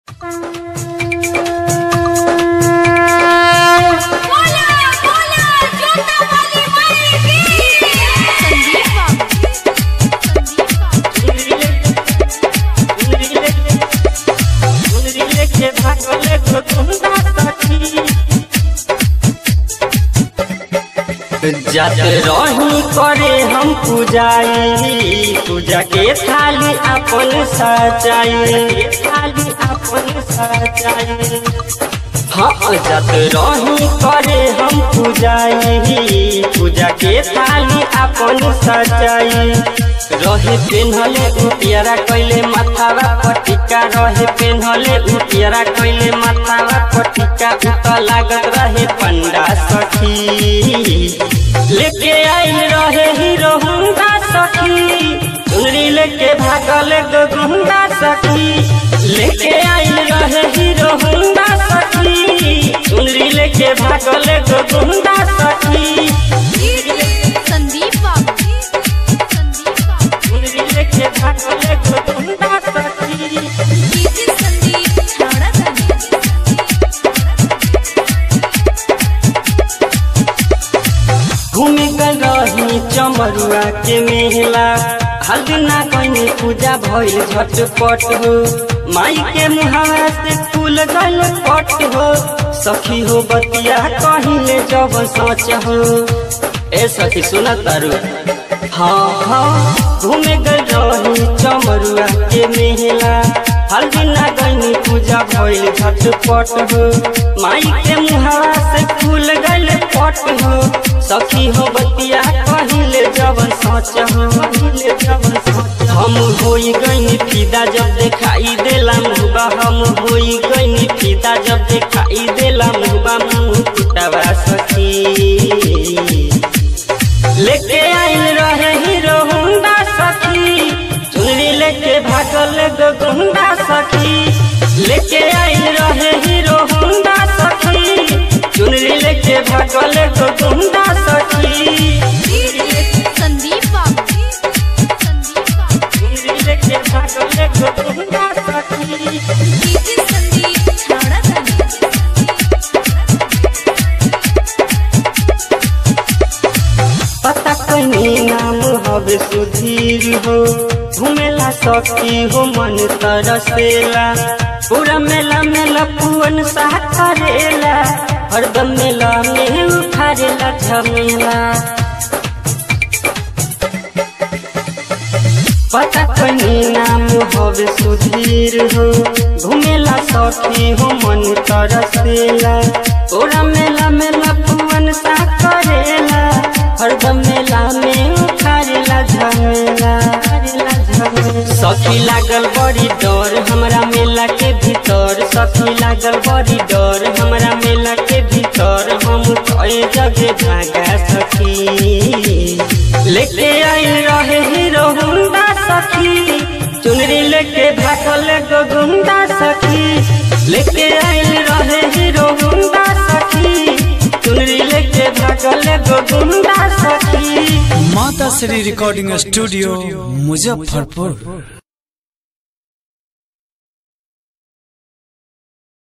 बोला बोला जोता वाली माई की संदीप बाबू जात रही करे हम पूजाई पूजा के थाली अपन सजाई थाली अपन सजाई हाँ जात रही करे हम पूजाई पूजा के थाली अपन सजाई रहे पेन्हले उटियारा कैले माथावा पटिका रहे पेन्हले उटियारा कैले माथावा पटिका उत लागत रहे पंडा सखी लेके आइल रहे हीरो हुंडा सखी चुनरी लेके भागल गो गुंडा सखी लेके आइल रहे हीरो हुंडा सखी चुनरी लेके भागल गो गुंडा सखी संदीप बाबू संदीप बाबू चुनरी लेके भागल गो गुंडा सखी डीजे संदीप छाड़ा घूमे गल रही चमरुआ के मेला हर ना कहीं पूजा भइल झटपट हो माई के मुहावा से फूल गल पट हो सखी हो बतिया कहिले जब सोच हो ए सखी सुन तारू हाँ हाँ घूमे गल रही चमरुआ के मेला हल्दी ना गईनी पूजा भइल झटपट हो माई के मुहावा से फूल गल पट हो सखी हो बतिया कहिले जवन सोच हो कहिले जवन सोच हम होई गईनी फिदा जब देखाई देला मुबा हम होई गईनी फिदा जब देखाई देला मुबा मुंह फुटावा सखी लेके आइल रहे हीरो हुंडा सखी चुनरी लेके भागल गो गुंडा सखी लेके आइल रहे हीरो हुंडा सखी चुनरी लेके भागल गो गुंडा सखी संदीप बाबू संदीप बाबू चुनरी लेके भागल गो गुंडा सखी डीजे संदीप छाड़ा पता कहीं नाम हवे सुधीर हो घूमेला सखी हो मन तरसेला पूरा मेला मेला पुअन सा करेला हरदम मेला में उठारेला झमेला पता कहीं नाम हवे सुधीर हो घूमेला सखी हो मन तरसेला पूरा मेला मेला पुअन सा करेला हरदम मेला में उखारेला झमेला सखी लागल बड़ी डर हमरा मेला के भीतर सखी लागल बड़ी डर हमरा मेला के भीतर हम कई जगह भागा सखी लेके आइल रहे हीरो हुंडा सखी चुनरी लेके भागल गो गुंडा सखी लेके आइल रहे हीरो हुंडा सखी चुनरी लेके भागल गो गुंडा सखी माता श्री रिकॉर्डिंग स्टूडियो मुजफ्फरपुर